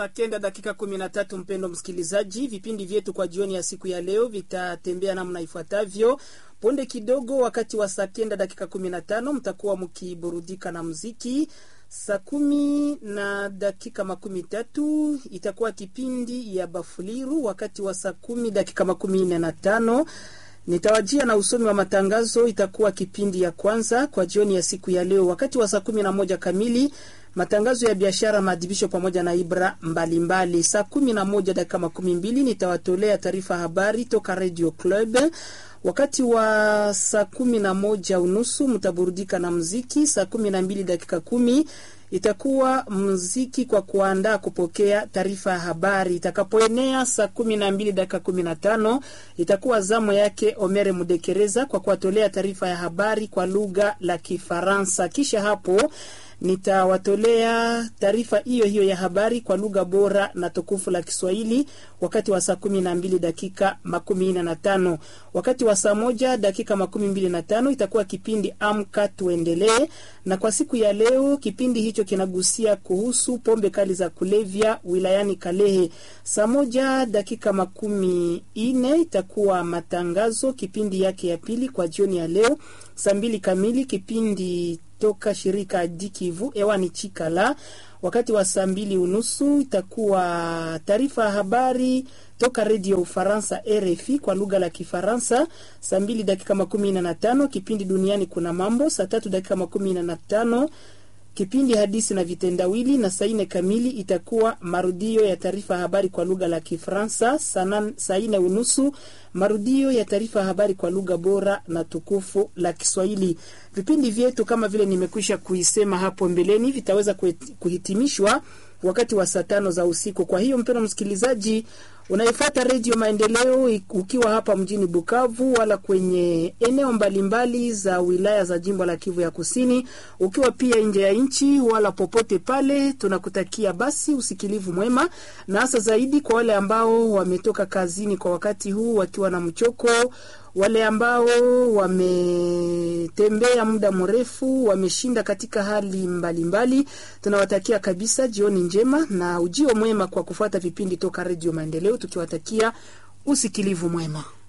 saa kenda dakika kumi na tatu. Mpendo msikilizaji, vipindi vyetu kwa jioni ya siku ya leo vitatembea namna ifuatavyo. Punde kidogo, wakati wa saa kenda dakika kumi na tano mtakuwa mkiburudika na muziki. Saa kumi na dakika makumi tatu itakuwa kipindi ya Bafuliru. Wakati wa saa kumi dakika makumi nne na tano nitawajia na usomi wa matangazo, itakuwa kipindi ya kwanza kwa jioni ya siku ya leo. Wakati wa saa kumi na moja kamili matangazo ya biashara, maadhibisho pamoja na ibra mbalimbali. Saa kumi na moja dakika makumi mbili nitawatolea taarifa habari toka Radio Club. Wakati wa saa kumi na moja unusu mtaburudika na mziki. Saa kumi na mbili dakika kumi itakuwa mziki kwa kuandaa kupokea taarifa ya habari. Itakapoenea saa kumi na mbili dakika kumi na tano itakuwa zamu yake Omere Mudekereza kwa kuwatolea taarifa ya habari kwa lugha la Kifaransa. Kisha hapo nitawatolea taarifa hiyo hiyo ya habari kwa lugha bora na tukufu la Kiswahili wakati wa saa kumi na mbili dakika makumi nne na tano. Wakati wa saa moja dakika makumi mbili na tano itakuwa kipindi Amka Tuendelee, na kwa siku ya leo kipindi hicho kinagusia kuhusu pombe kali za kulevya wilayani Kalehe. Saa moja dakika makumi nne itakuwa matangazo, kipindi yake ya pili kwa jioni ya leo. Saa mbili kamili kipindi toka shirika Dikivu ewani Chikala. Wakati wa saa mbili unusu itakuwa taarifa ya habari toka redio Ufaransa RFI kwa lugha la Kifaransa. Saa mbili dakika makumi nne na tano kipindi duniani kuna mambo. Saa tatu dakika makumi nne na tano kipindi hadisi na vitendawili, na saa nne kamili itakuwa marudio ya taarifa ya habari kwa lugha la Kifaransa. Saa nne unusu marudio ya taarifa ya habari kwa lugha bora na tukufu la Kiswahili. Vipindi vyetu kama vile nimekwisha kuisema hapo mbeleni vitaweza kuhitimishwa wakati wa saa tano za usiku. Kwa hiyo mpendwa msikilizaji unayefuata Redio Maendeleo ukiwa hapa mjini Bukavu wala kwenye eneo mbalimbali za wilaya za jimbo la Kivu ya Kusini, ukiwa pia nje ya nchi wala popote pale, tunakutakia basi usikilivu mwema, na hasa zaidi kwa wale ambao wametoka kazini kwa wakati huu wakiwa na mchoko wale ambao wametembea muda mrefu wameshinda katika hali mbalimbali, tunawatakia kabisa jioni njema na ujio mwema kwa kufuata vipindi toka Redio Maendeleo, tukiwatakia usikilivu mwema.